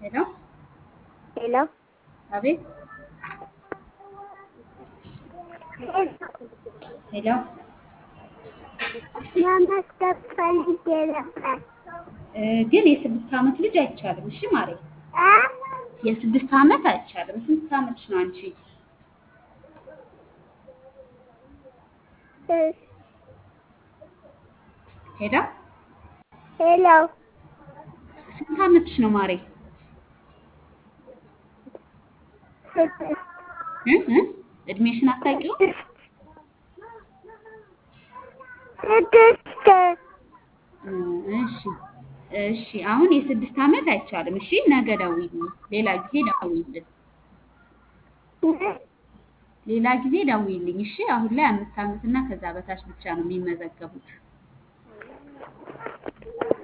ሄሎ ሄሎ አቤት ሄሎ መመስገን ፈልጌ ነበር። እ፣ ግን የስድስት ዓመት ልጅ አይቻልም። እሺ ማሬ አ? የስድስት ዓመት አይቻልም። ስንት ዓመትሽ ነው አንቺ? እ፣ ሄዳ ሄሎ ስንት ዓመትሽ ነው ማሬ? ስድስት እ እ እድሜሽን አታውቂውም? ስድስት እ፣ እሺ እሺ። አሁን የስድስት ዓመት አይቻልም። እሺ ነገ ደውይልኝ፣ ሌላ ጊዜ ደውይልን፣ ሌላ ጊዜ ደውይልኝ። እሺ አሁን ላይ አምስት ዓመት እና ከዛ በታች ብቻ ነው የሚመዘገቡት።